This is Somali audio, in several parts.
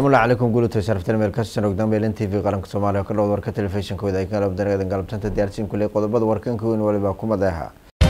salaamullahi calaykum guulutay sharaftan meel kastan ogdaan beelin t v qaranka soomaaliya oo ka dhowd warka telefishinka wadaaga galabdaneedan galabtanta diyaarsiin kuley qodobada warkanka weyn waliba ku madeeha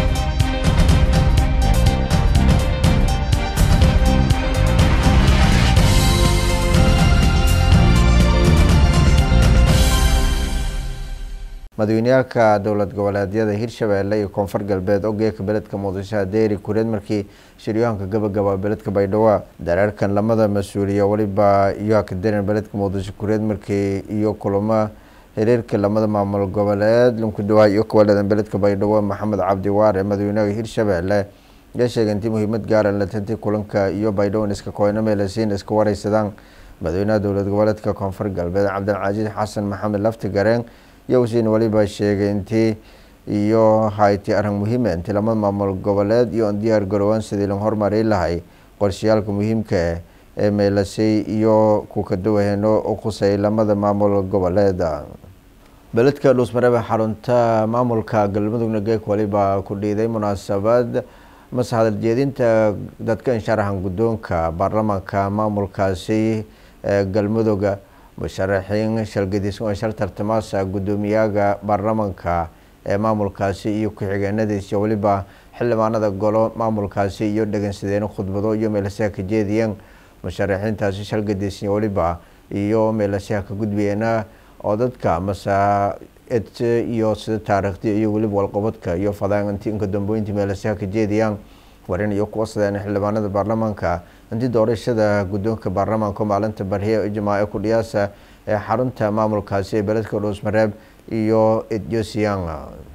madaxweyneyaalka dowlad goboleedyada hirshabeelle iyo koonfur galbeed oo geeka beledka muqdisho deeri kureed markii shiryahanka gabagaba beledka baydhabo dareerkan lamada mas-uuliya weliba iyohaka daren beledka muqdisho kureed markii iyo kulamo xiriirka lamada maamul goboleed lunkudawa iyo kuwaleedan beledka baydhabo maxamed cabdi waare madaxweynaha hirshabeelle ayaa sheegay intii muhiimad gaaran latantii kulanka iyo baydhabo iska kooyno meelasiin iska wareysadaan madaxweynaha dowlad goboleedka koonfur galbeed cabdilcasiis xasan maxamed lafti gareen yowsin waliba sheegay intii iyo hayti arrin muhiima intii lamada maamul goboleed iyo diyaar garowaan sidii la horumari lahay qorshayaalka muhiimka ah ee meelasay iyo kukadawaheeno u khusay lamada maamul goboleed beledka dhuusmareebe xarunta maamulka galmudugna geek waliba ku dhiiday munaasabad mase hadal jeedinta dadka insharaxan guddoonka baarlamaanka maamulkaasi ee galmuduga musharaxiin shalgadiisan oo shal tartamaasa guddoomiyaga baarlamaanka ee maamulkaasi iyo ku-xigeenadiisa weliba xildhibaanada golo maamulkaasi iyo dhegeysadeen khudbado iyo meelasaha ka jeediyeen musharaxiintaasi shalgadiisan weliba iyo meelasaha ka gudbiyeena oo dadka masa ed iyo sida taariikhdi iyo weliba walqabadka iyo fadaanti inka dambooyinta meelasaha ka jeediyaan warin iyo kuwa sadeen xildhibaanada baarlamaanka intii doorashada guddoonka baarlamaanka maalinta barhiye ijmaace kudhiyaasa ee xarunta maamulkaasi ee beledka dhuusmareeb iyo edjosian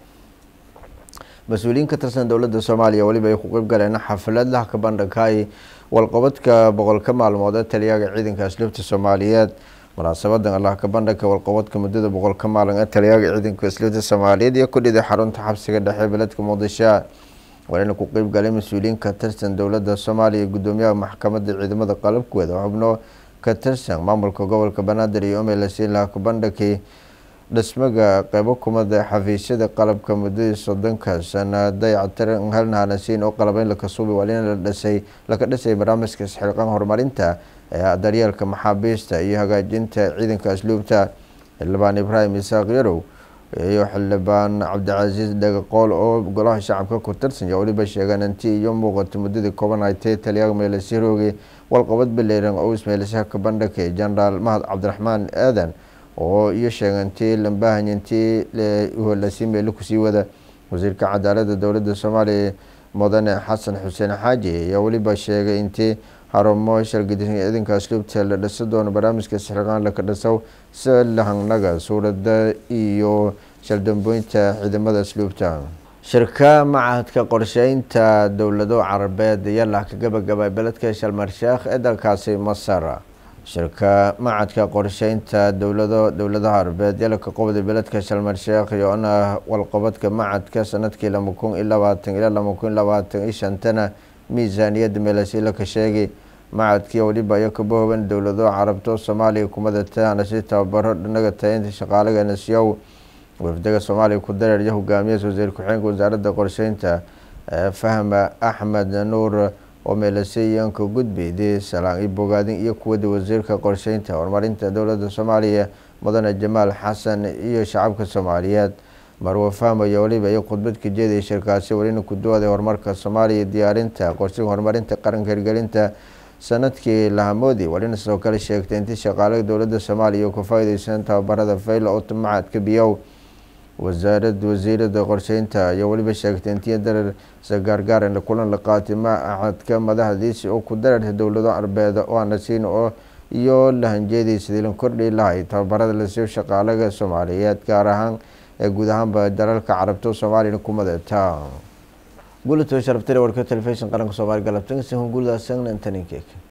mas-uuliyiin ka tirsan dowladda soomaaliya weliba ay ku qeyb galeen xaflad lahka bandhigay walqabadka boqolka maalmood ee taliyaga ciidanka asluubta soomaaliyeed munaasabadan allah ka bandhigka walqabadka muddada boqolka maalin ee taliyaga ciidanka asluubta soomaaliyeed iyo ku dhiday xarunta xabsiga dhexe beledka muqdisho warina ku qeyb galay mas-uuliyiin ka tirsan dowladda soomaaliya gudoomiyaha maxkamadda ciidamada qalabkooda xubno ka tirsan maamulka gobolka banaadir iyo umelasiin laha ku bandhigay dhismaga qeybo kumada xafiisyada qalabka muddadii soddonka sana dayactiran halnahanasiin oo qalabeyn lakasuubi walina la dhisay laka dhisay barnaamijka isxilqan horumarinta ee daryeelka maxaabiista iyo hagaajinta ciidanka asluubta xildhibaan ibraahim isaaq yarow iyo xildhibaan cabdicasiis dhagaqool oo golaha shacabka ku tirsan iyo weliba sheegeen intii iyo muuqato muddadii kooban haytay taliyaga meelasiiroogi walqabad baleeran oo ismeelashaha ka bandhigay jenaraal mahad cabdiraxmaan aadan oo iyo sheegantii lambahany intii lasii meelo kusii wada wasiirka cadaalada dowladda soomaaliya mudane xasan xuseen xaaji ayaa weliba sheegay intii xarumo shalgadisan ciidanka asluubta la dhisa doono barnaamijka sixirqaan laka dhisow si lahangnaga suurada iyo shaldambooynta ciidamada asluubta shirka macahadka qorsheynta dowlado carabeed ayaa lah ka gabagabay beledka shalmarsheekh ee dalkaasi masar shirka macadka qorsheynta dowlado dowladaha carabeed yalaka qobda beledka shalmarsheekh iyo-na walqabadka macadka sanadkii lama kun iyo labaatan ilaa lama kun labaatan iyo shantana miisaaniyadda meelasila ka sheegay macadkii weliba iyo kabahooban dowlado carabto soomaaliya kumadataana si tababaro dhinaga taynta shaqaalaga nasyow wafdaga soomaaliya ku dareer iyo hogaamiyas wasiir ku-xigeenka wasaaradda qorsheynta fahma axmed nuur oo meelaseyanka gudbiyday salaan iyo bogaadin iyo kuwada wasiirka qorsheynta horumarinta dowladda soomaaliya mudane jamaal xasan iyo shacabka soomaaliyeed marwa fahmaya weliba iyo khudbad ka jeedaya shirkaasi welina ku duwaday horumarka soomaaliya diyaarinta qorshiga horumarinta qaranka hirgelinta sanadkii lahamoodi welina sidoo kale sheegtay intii shaqaalaha dowladda soomaaliya ku faa-ideysan tababarada fayla oo macadka biyow wasaarad wasiirada qorsheynta ayaa weliba sheegtay intii dareer sagaargaaran kulan la qaatay macadka madaxdiisi oo ku dareertay dowlado arbeed oo anasiin oo iyo lahanjeedii sidii la kordhi lahay tababarada lasiiyo shaqaalaga soomaaliyeed gaar ahaan ee guud ahaanba dalalka carabto soomaaliyana ku madeeta gulato sharabtire warka telefishin qaranka soomaaliya galabtan guuldaasagna intaninkeek